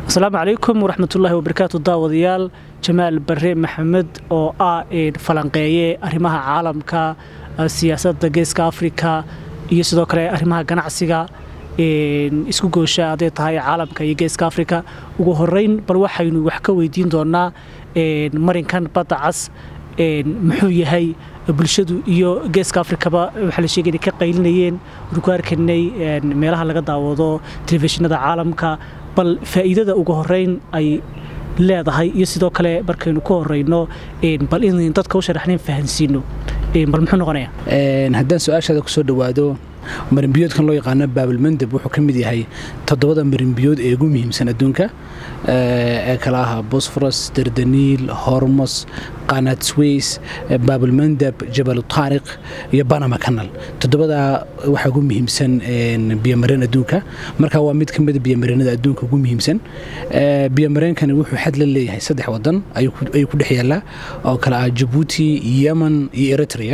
asalaamu calaykum waraxmatullaahi wabarakaatu daawadayaal jamaal bare maxamed oo ah falanqeeye arrimaha caalamka siyaasadda geeska afrika iyo sidoo kale arrimaha ganacsiga isku goosha hadday tahay caalamka iyo geeska afrika ugu horeyn bal waxaynu wax ka weydiin doonaa marinkan badda cas muxuu yahay bulshadu iyo geeska afrikaba waxaa la sheegay inay ka qaylinayeen wanu ku arkanay meelaha laga daawado telefishinada caalamka bal faa'iidada ugu horeyn ay leedahay iyo sidoo kale markaynu ku horeyno bal inayn dadka u sharaxnayn fahansiino bal muxuu noqonaya haddaan su-aashaada kusoo dhowaado marinbiyoodkan loo yaqaano baabilmandab wuxuu ka mid yahay toddobada marinbiyood ee ugu muhiimsan adduunka ee kala aha bosforos dardaniil hormos qanad sways baabilmandab jabal taariq iyo banama canal toddobadaa waxaa ugu muhiimsan biyomareen adduunka marka waa mid ka mida biyomareenada adduunka ugu muhiimsan biyomareenkani wuxuu xad la leeyahay saddex wadan ayuu ku dhex yaallaa oo kale ah jabuuti yemen iyo eritrea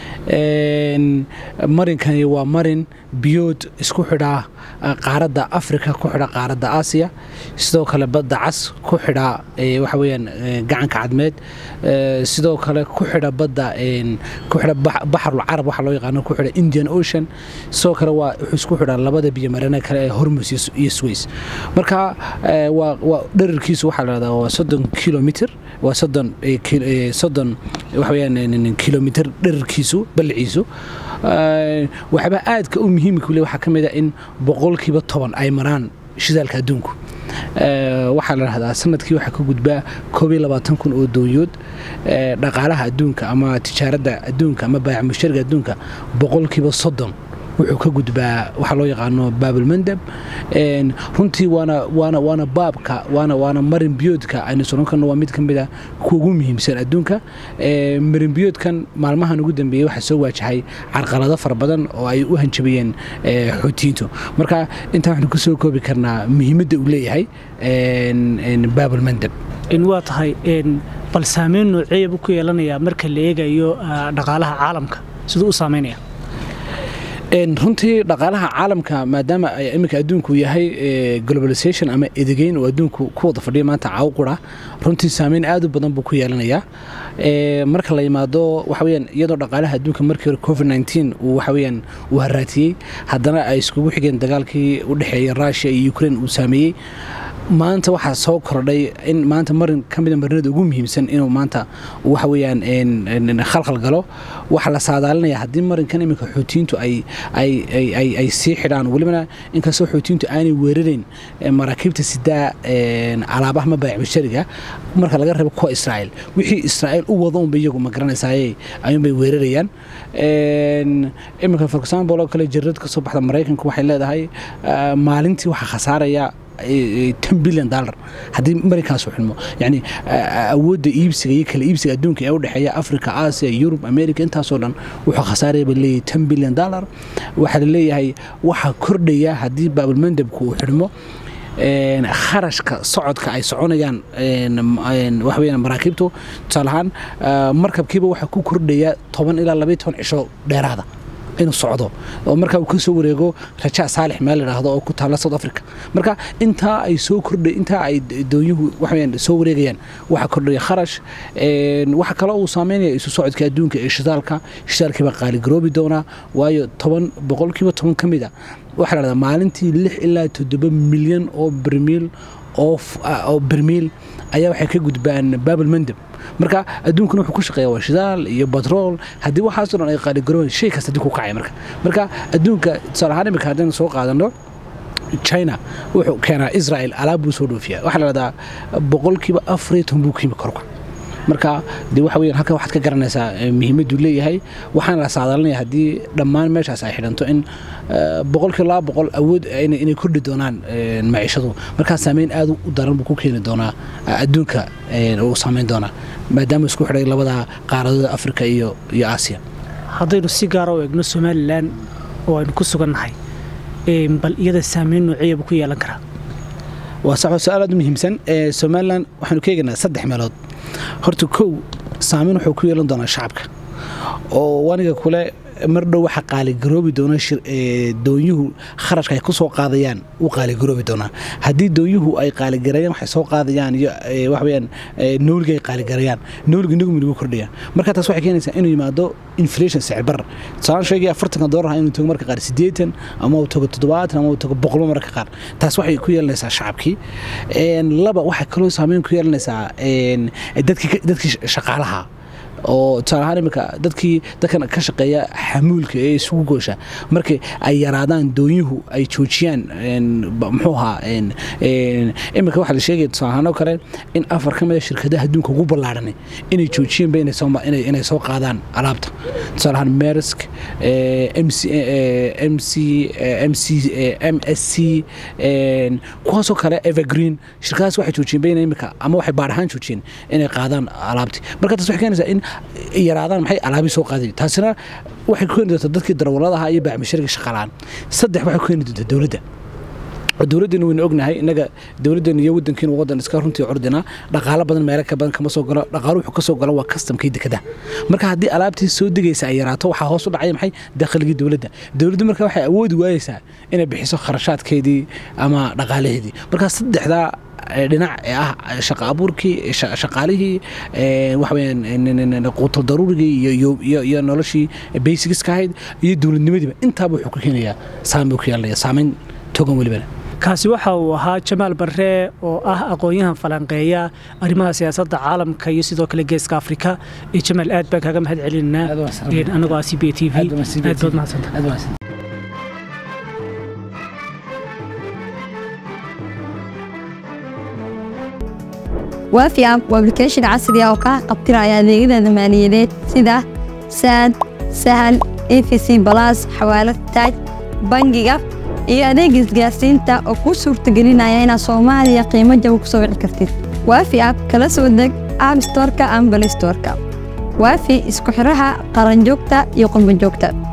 marinkani waa marin biyood isku xidhaa qaaradda afrika ku xidha qaaradda aasiya sidoo kale badda cas ku xidha waxa weyaan gacanka cadmeed sidoo kale ku xidha badda ku xidha baxarul carab waxa loo yaqaano ku xidha indian ocean sidoo kale waa wuxuu isku xidhaa labada biyomarene kale ee hormus iyo sways marka waa dherarkiisu waxaa la dhahdaa waa soddon kilomitr waa soddon soddon waxa weyaan kilomitr dherarkiisu balliciisu waxba aadka u muhiimka le waxaa ka mid a in boqolkiiba toban ay maraan shidaalka adduunku waxaa la dhahdaa sanadkii waxaa ka gudbaa koob iyo labaatan kun oo doonyood dhaqaalaha adduunka ama tijaaradda adduunka ama baayac mushariga adduunka boqolkiiba soddon wuxuu ka gudbaa waxaa loo yaqaano baabilmandab runtii waana waana waana baabka waana waana marin biyoodka aynu soron karno waa mid ka mid a kuwa ugu muhiimsan adduunka marin biyoodkan maalmahan ugu dambeeyey waxaa soo waajahay carqalado fara badan oo ay u hanjabayeen xoutiyiintu marka intaa waxaynu kusoo koobi karnaa muhiimadda uu leeyahay baabilmandab waa tahay bal saameyn nooceeya buu ku yeelanayaa marka la eegayo dhaqaalaha caalamka siduu u saameynaya runtii dhaqaalaha caalamka maadaama iminka adduunku yahay globalization ama edegeyn oo adduunku ku wada fadhiya maanta caawqura runtii saameyn aad u badan buu ku yeelanayaa marka la yimaado waxaweyaan iyadoo dhaqaalaha adduunka markii hore covid nteen uu waxaweyaan uu haraatiyey haddana ay iskugu xigeen dagaalkii u dhexeeyay rushia iyo ukraine uu saameeyey maanta waxaa soo kordhay in maanta marin ka mida marinada ugu muhiimsan inuu maanta waxa weyaan khalkhal galo waxaa la saadaalinaya haddii marinkan iminka xuutiyiintu ay sii xidhaan welibana inkastoo xuutiyiintu aanay weerarayn maraakiibta sidaa alaabaha ma baayac bashariga marka laga reebo kuwa israa'iil wixii israa'iil u wado unba iyagu ma garanaysaayey ayuunbay weerarayaan iminka for example oo kale jarad ka soo baxda maraykanku waxay leedahay maalintii waxaa khasaaraya ten bilyan dollar haddii marinkaas u xilmo yani awoodda iibsiga iyo kala iibsiga adduunka ee u dhexeeya africa asia yurub america intaasoo dhan wuxuu khasaaraya ba leeyahay ten bilyan dollar waxaa la leeyahay waxaa kordhaya haddii baabilmandabku uu xidhmo kharashka socodka ay soconayaan waxaweya maraakiibtu tusaale ahaan markabkiiba waxaa ku kordhaya toban ilaa labaiy toban cisho dheeraada inuu socdo oo markaa uu ka soo wareego rajaa saalix meel ladhaahdo oo ku taalla south africa marka intaa ay soo kordhay intaa ay doonyuhu waxaweyaan soo wareegayaan waxaa kordhaya kharash waxa kale uu saameynaya isu socodka adduunka ee shidaalka shidaalkiiba qaaligaroobi doonaa waayo toban boqolkiiba toban ka mid a waxaa la dhahdaa maalintii lix ilaa toddoba milyan oo bermiil oo bermiil ayaa waxay ka gudbaan baabilmandab marka adduunkuna wuxuu ku shaqeeya waa shidaal iyo batrool haddii waxaasoo dhan ay qaaligaroon shay kasta adduunka ku kacaya marka marka adduunka tusaale ahaan imika haddaynu soo qaadano china wuxuu keenaa israel alaab buu soo dhoofiyaa waxaa la dhahdaa boqolkiiba afariyo toban buu ka yimi korka marka de waxa weyan halkan waxaad ka garanaysaa muhiimadduu leeyahay waxaana la saadaalinaya haddii dhammaan meeshaas ay xidhanto in boqolkiiba laba boqol awood inay kordhi doonaan maciishadu markaa saameyn aad u daran buu ku keeni doonaa adduunka uu saameyn doonaa maadaama isku xidhay labada qaaradooda africa iyo iyo aasiya haddaynu si gaara u eegno somalilan oo aynu ku sugannahay bal iyada saameyn noociya buu ku yeelan karaa waa sax su-aal aad u muhiimsan somalilan waxaanu ka eegaynaa saddex meelood horta kow saameyn wuxuu ku yeelan doonaa shacabka oo waniga kule mar dhow waxa qaaligaroobi doona doonyuhu kharashka ay ku soo qaadayaan u qaaligaroobi doonaa haddii doonyuhu ay qaaligareeyaan waxay soo qaadayaan iyo waxaweyaan nooliga ay qaaligareeyaan nooliga nugmi lagu kordhaya marka taas waxay keenaysaa inuu yimaado inflation sicbar tusaalaan sheegaya afartanka doolar inuu tago marka qaar siddeetan ama uu tago toddobaatan ama uu tago boqolba marka qaar taas waxay ku yeelanaysaa shacabkii laba waxay kaloo saameyn ku yeelanaysaa dadkii shaqaalaha oo tusaale ahaan iminka dadkii dadkan ka shaqeeya xamuulka ee isugu goosha markay ay yaraadaan doonyuhu ay joojiyaan muxuu ahaa iminka waxaa la sheegaya tusaale ahaan oo kale in afar ka mid a shirkadaha adduunka ugu ballaadhanay inay joojiyeenba inay soo qaadaan alaabta tusaale ahaan mersk mc mc mc m s c kuwaasoo kale evergreen shirkadahaas waxay joojiyeenba inay iminka ama waxay baadh ahaan joojiyeen inay qaadaan alaabtii marka taas waxay keenaysaa in yaraadaan maxay alaabii soo qaaday taasina waxay ku keeni doontaa dadkii darawalladaha iyo baacmishariga shaqalaan saddex waxay ku keeni doontaa dowladda dowladdeenu waynu ognahay innaga dowladdeenu iyo waddankiinu waddan iska runtii curdinaa dhaqaalo badan meelo ka badan kama soo galo dhaqaalo wuxuu ka soo galo waa kastamkii dekada marka haddii alaabtii soo degaysa ay yaraato waxaa hoos u dhacaya maxay dakhligii dowladda dowladdu marka waxay awoodi waayeysaa inay bixiso kharashaadkeedii ama dhaqaalaheedii marka saddexdaa dhinac ee ah shaqa abuurkii shaqaalihii waxaweyaan quutal daruurigii iyo noloshii baysigiska ahayd iyo dowladnimadiiba intaaba wuxuu ku keenayaa saameyn ku yeelanaya saameyn togan welibana kaasi waxa uu ahaa jamaal barre oo ah aqoon-yahan falanqeeya arrimaha siyaasadda caalamka iyo sidoo kale geeska afrika iyo jamaal aad baan kaaga mahad celinaa anagoo ah c b t v aad baad mahadsanta waafi app waa application casri ah oo kaa qabtiraya adeegyada maaliyadeed sida saad sahal efc balas xawaalad taaj bangiga iyo adeeg isgaarsiinta oo kuu suurtagelinaya inaad soomaaliya qiimo jaba ku soo wici kartid waafi app kala soo deg app storka ama balistorka waafi isku xidhaha qaranjoogta iyo qurbanjoogta